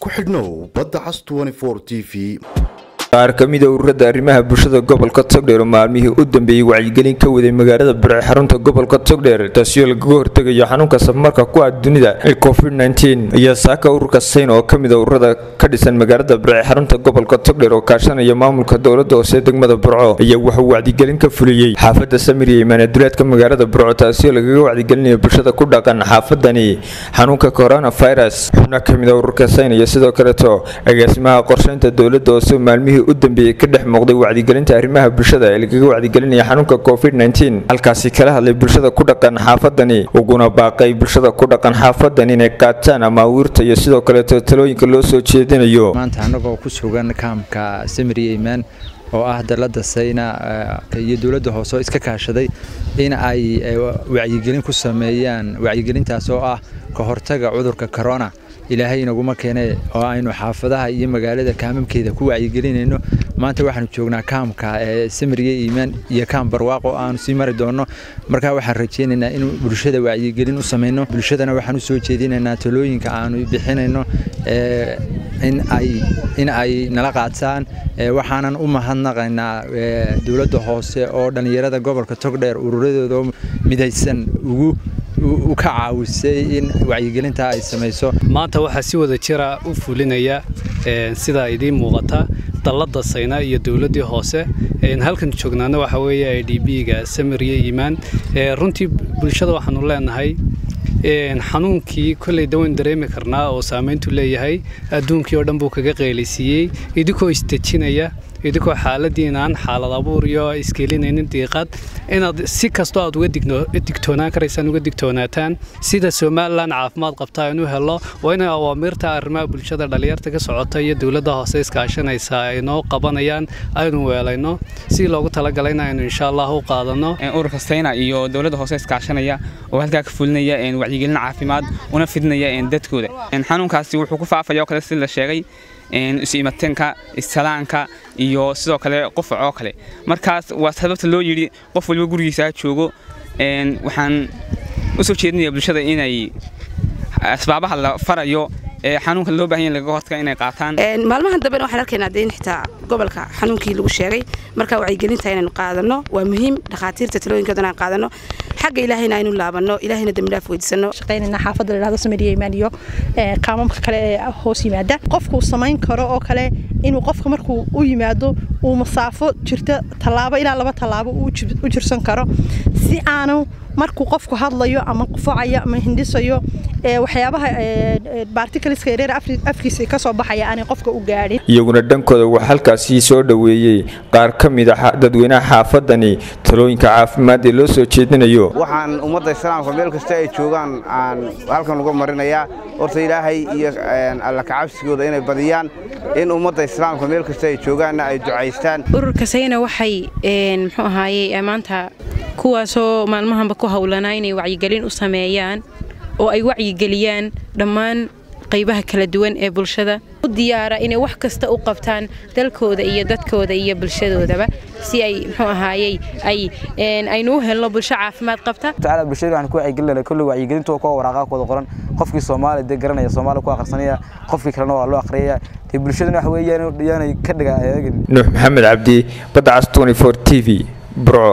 ku xidhnow badda cas t v qaar ka mida ururada arrimaha bulshada gobolka togdheer oo maalmihii u dambeeyey wacyigelin ka waday magaalada burce xarunta gobolka togdheer taasioo lagaga hortegayo xanuunka safmarka ku ah dunida ee covid ayaa saaka ururka sayn oo kamida ururada ka dhisan magaalada burce xarunta gobolka togdheer oo kaashanaya maamulka dowlada hoose degmada burco ayaa wuxuu wacdigelin ka fuliyey xaafada samiriya imaanaduleedka magaalada burco taasioo lagaga wacdigelinayo bulshada ku dhaqan xaafadani xanuunka coronavirus xubna kamida ururka sayn iyo sidoo kaleeto agaasimaha qorsheynta dowlada hoose maalmihii u dambeeyey ka dhex muuqday wacdigelinta arrimaha bulshada ee lagaga wacdigelinaya xanuunka covid halkaasi kala hadlay bulshada ku dhaqan xaafadani uguna baaqay bulshada ku dhaqan xaafadan inay qaataan amaawiirta iyo sidoo kaleeto talooyinka loo soo jeedinayo maanta annagoo ku sugan kaamka samiriya imaan oo ah dalada sayna iyo dowladda hoose oo iska kaashaday in ay wacyigelin ku sameeyaan wacyigelintaas oo ah ka hortaga cudurka corona ilaahay inaguma keene oo aynu xaafadaha iyo magaalada kaamamkeeda ku wacyigelinayno maanta waxaanu joognaa kaamka ee samiriya iimaan iyo kaam barwaaq oo aanu sii mari doonno markaa waxaan rajaynaynaa in bulshada wacyigelin u samayno bulshadana waxaan u soo jeedinaynaa talooyinka aanu bixinayno in ay nala qaataan waxaanan u mahadnaqaynaa dowladda hoose oo dhallinyarada gobolka togdheer ururadooda midaysan ugu u ka caawisay in wacyigelintaa ay samayso maanta waxaa si wada jira u fulinaya sidaa idiin muuqata dallada sayna iyo dowladdii hoose halkan joognaana waxa weeye i d b-ga samiriya iimaan runtii bulshada waxaanu leenahay xanuunkii kolley dawayn dareemi karnaa oo saamayntu leeyahay adduunkii oo dhan buu kaga qeelaysiiyey idinkoo isdejinaya idinkoo xaaladiinaan xaalad abuur iyo iskeelinaynin diiqad inaad si kastoo aad uga digtoonaan karaysaan uga digtoonaataan sida somalilan caafimaad qabta aynu helo waa inay awaamiirta arrimaha bulshada dhallinyarta ka socota iyo dowladda hoose iskaashanaysa ay noo qabanayaan aynu weelayno si loogu talagalay aynu insha allah u qaadano ururka sayna iyo dowladda hoose iskaashanaya oo halkaa ka fulinaya wacyigelin caafimaad una fidnaya dadkooda xanuunkaasi wuxuu ku faafaya oo kale si la sheegay isu-imateenka istalaanka iyo sidoo kale qufac oo kale markaas waa sababta loo yidhi qof waliba gurigiisa ha joogo waxaan u soo jeedinaya bulshada inay asbaabaha la farayo ee xanuunka loo bahan yahay lagaga hortaga inay qaataan maalmahan dambena waxaan arkaynaa dee in xitaa gobolka xanuunkii lagu sheegay marka wacyigelinta inaynu qaadano waa muhiim dhakhaatiirta talooyinkoodana aan qaadano xagga ilaahayna aynu laabanno ilaahayna dembidhaaf weydiisano shaqaynayna xaafadda ladhahdo samiriya imaan iyo kaamamka kale ee hoos yimaada qofkuu samayn karo oo kale inuu qofka markuu u yimaado uu masaafo jirta tallaabo ilaa laba tallaabo u jirsan karo si aanu markuu qofku hadlayo ama qufacayo ama hindhisayo waxyaabaha barticleska yareer afkiisa ka soo baxaya aanay qofka u gaadhin iyaguna dhankooda waxaa halkaasii soo dhoweeyey qaar ka mid a dadweynaha xaafadani talooyinka caafimaad ee loo soo jeedinayo waxaan ummadda islaamka meel kasta ay joogaan aan halkan uga marinayaa horta ilaahay iyo alla kacabsigooda inay badiyaan in ummadda islaamka meel kasta ay joogaanna ay ducaystaan ururka sayna waxay muxuu ahaaye maanta kuwaasoo maalmahanba ku howlanaa inay wacyigelin u sameeyaan oo ay wacyigeliyaan dhammaan qaybaha kala duwan ee bulshada u diyaara inay wax kasta u qabtaan dalkooda iyo dadkooda iyo bulshadoodaba si ay muxuu ahaayey ay aynu u helno bulsho caafimaad qabta tacaala bulshada waxaan ku wacyigelinaya kulli wacyigelintu kuwa waraaqa kooda qoran qofkii Soomaali de garanaya Soomaali ku akhrisanaya qofkii kalena waa loo akhriyaya tii bulshadana wax weeyaan yaanay ka dhigaa Nuux Maxamed Cabdi Badda Cas 24 TV Bro